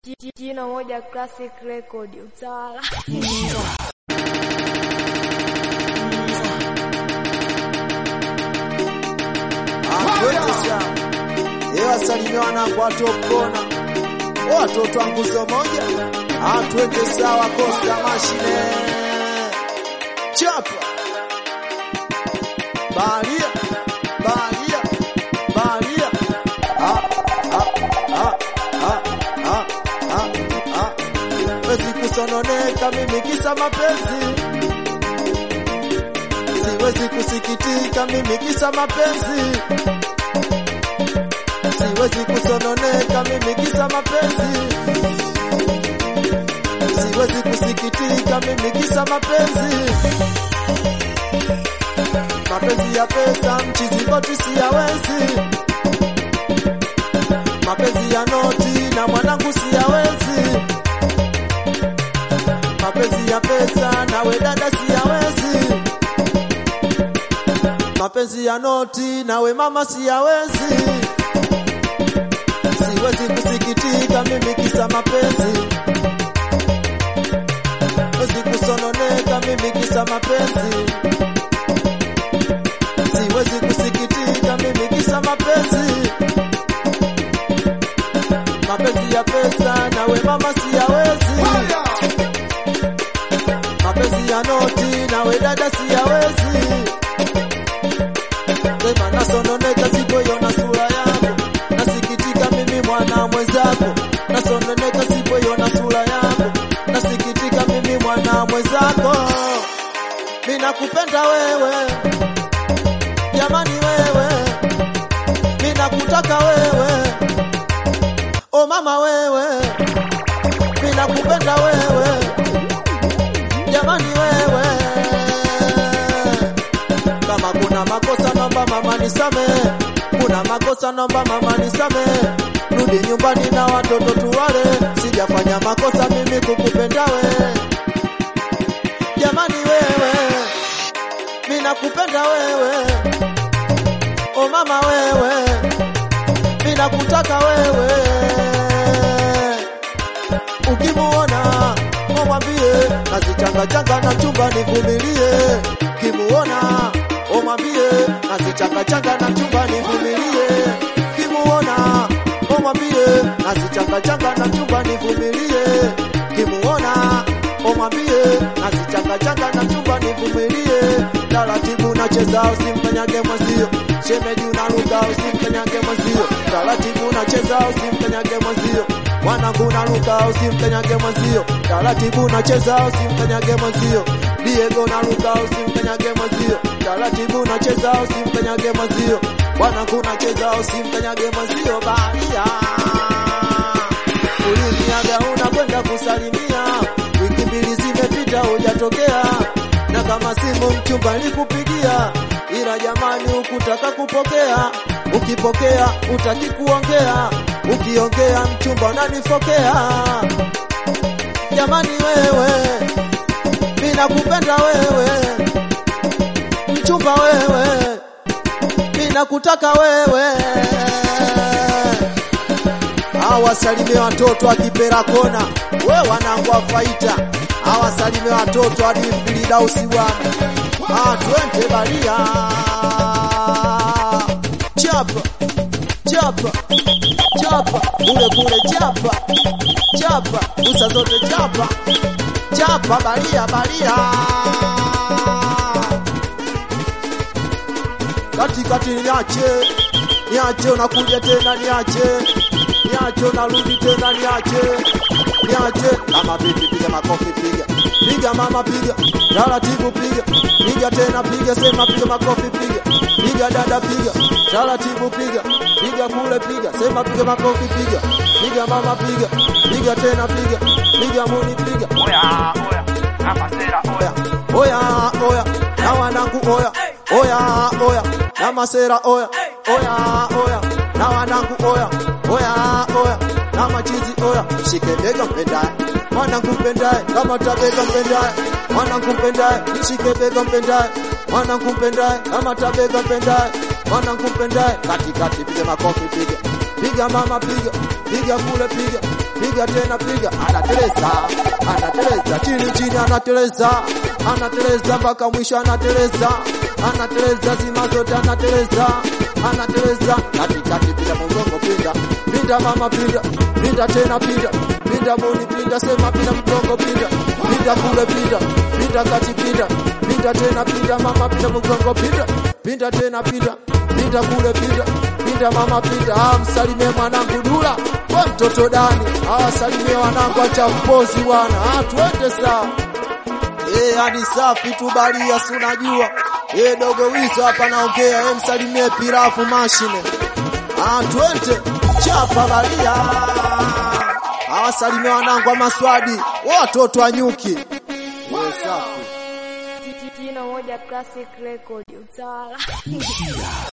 Jina moja Classic Record utawala. Wasalimia wanangu watopona watoto wangu zo moja atwende sawa kosta mashine chapa balia balia balia ah, ah, ah, ah, ah, ah, ah. Wezi kusononeka mimi kisa mapenzi siwezi kusikitika mimi kisa mapenzi siwezi kusononeka mimi kisa mapenzi siwezi kusikitika mimi kisa mapenzi mapenzi ya pesa mchizikoti siyawezi mapenzi ya noti na mwanangu siyawezi mapenzi ya pesa nawe dada siyawezi mapenzi ya noti nawe mama siyawezi siwezi kusikitika mimi kisa mapenzi siwezi kusononeka mimi kisa mapenzi siwezi kusikitika mimi kisa mapenzi mapenzi ya pesa nawe mama siyawezi mapenzi ya noti nawe dada siyawezi sema nasononeka sipoiona sura yako nasikitika mimi mwana mwenzako nasononeka sipoiona sura yako nasikitika mimi mwana mwenzako minakupenda wewe jamani wewe minakutaka wewe o mama wewe minakupenda wewe jamani wewe kama kuna makosa naomba mama nisamehe kuna makosa naomba mama nisamehe rudi nyumbani na watoto tuwale sijafanya makosa mimi kukupenda we jamani wewe minakupenda wewe o mama wewe minakutaka wewe ukimuona omwambie nazichangachanga na chumba nivumilie kimuona omwambie nazichangachanga na chumba nivumilie kimuona omwambie nazichangachanga na chumba nivumilie kimuona omwambie nazichangachanga na chumba nivumilie taratibu nacheza usimkanyage mwenzio shemeji unaruka usimkanyage mwenzio taratibu nacheza usimkanyage mwenzio mwanangu naruka usimkanyage mwenzio taratibu nacheza usimkanyage mwenzio Diego naruka usimkanyage mwenzio taratibu nacheza usimkanyage mwenzio mwanangu nacheza usimkanyage mwenzio baria uliniaga unakwenda kusalimia wiki mbili zimepita hujatokea na kama simu mchumba nikupigia ila jamani ukutaka kupokea ukipokea utaki kuongea ukiongea mchumba unanifokea jamani wewe minakupenda wewe mchumba wewe minakutaka wewe awasalimie watoto akipera kona we wanangu wafaita awasalimie watoto adimbilidausi bwana atwende balia chapa chapa chapa kule kule chapa chapa usa zote chapa chapa balia balia katikati niache niache unakuja tena niache niache unarudi tena niache niache kama vipi piga makofi piga piga mama piga taratibu piga piga tena piga sema piga makofi piga piga dada piga taratibu piga piga kule piga sema piga makofi piga piga mama piga piga tena piga piga muni piga Oya, oya, na masera, oya. oya oya oya na wanangu oya oya oya na masera oya oya oya na wanangu oya oya oya na machizi oya shike bega mpendaye mwanangu mpendaye kama tabega mpendaye mwanangu mpendaye shike bega mpendaye mwanangu mpendaye kama tabega mpendaye mwanangu mpendaye katikati piga makofi piga piga mama piga piga kule piga piga tena piga anateleza anateleza chini chini anateleza anateleza mpaka mwisho anateleza anateleza zima zote anateleza anateleza katikati pinda mgongo pinda pinda mama pinda pinda tena pinda pinda muni pinda sema pinda mgongo pinda pinda kule pinda pinda kati pinda pinda tena pinda mama pinda mgongo pinda pinda tena pinda pinda kule pinda pinda mama pinda ah msalimie mwanangu dula kwa mtoto dani ah salimie wanangu acha mpozi bwana ah twende sawa Eh, hadi safi tu baria si unajua. Eh, dogo wizo hapa naongea, eh, msalimie pirafu mashine. Ah, twende chapa baria. Awasalimie wanangu wa maswadi, watoto wa nyuki. Eh, safi. Jino moja classic record utawala.